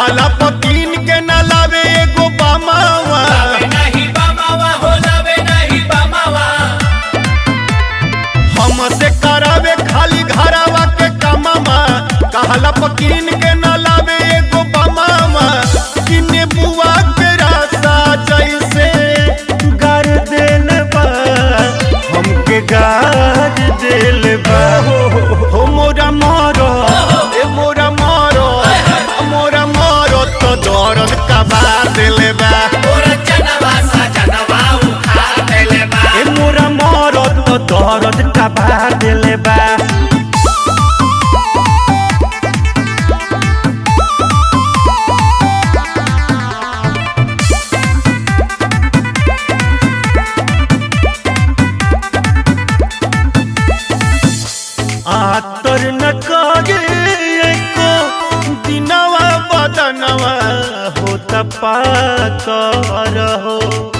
कहला पकीन के न लावे एगो बामावा लावे नहीं बामावा हो लावे नहीं बामावा हमसे करावे खाली घरावा के कमामा कहला पकीन के न लावे एगो बामावा किने बुआ के रासा जैसे गार देल बा हमके गार देल बा हो मोरा मारो ए मोरा मारो मोरा मारो तो दर्द का बात देले बा मोर जनवा सा जनवा उखा देले बा ए मोरा मारो तो दर्द का बात देले बा आतर न करे को दिनवा बदनवा होता पाकर हो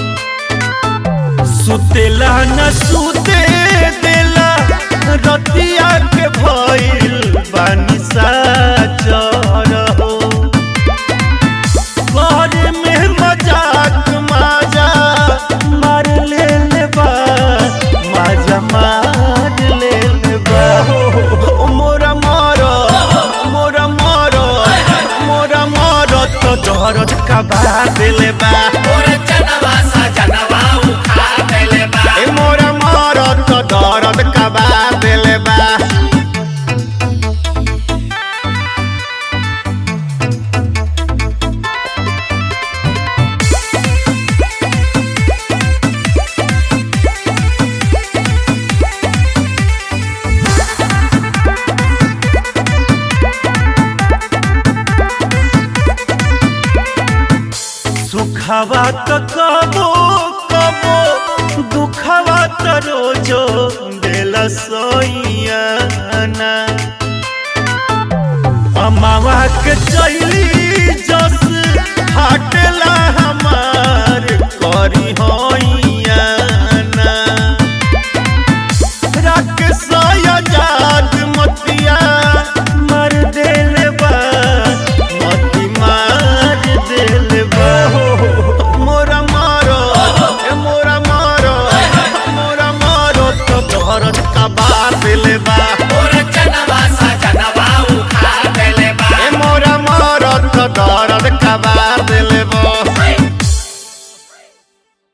सुतेला न सुते देला रतिया के भइल बानी साचर हो घर में मजाक माजा मार ले बा माजा मार ले बा ओ मोरा मारो मोरा मारो मोरा मारो तो दर्द का बात ले बा मोर जनवा सा जनवा उखा देले बा ए मोरा मारो तो दर्द का बात ले बा सुखवा तो कबो कबो दुखवा तो रोजो देला सोइयाना अमावा के चली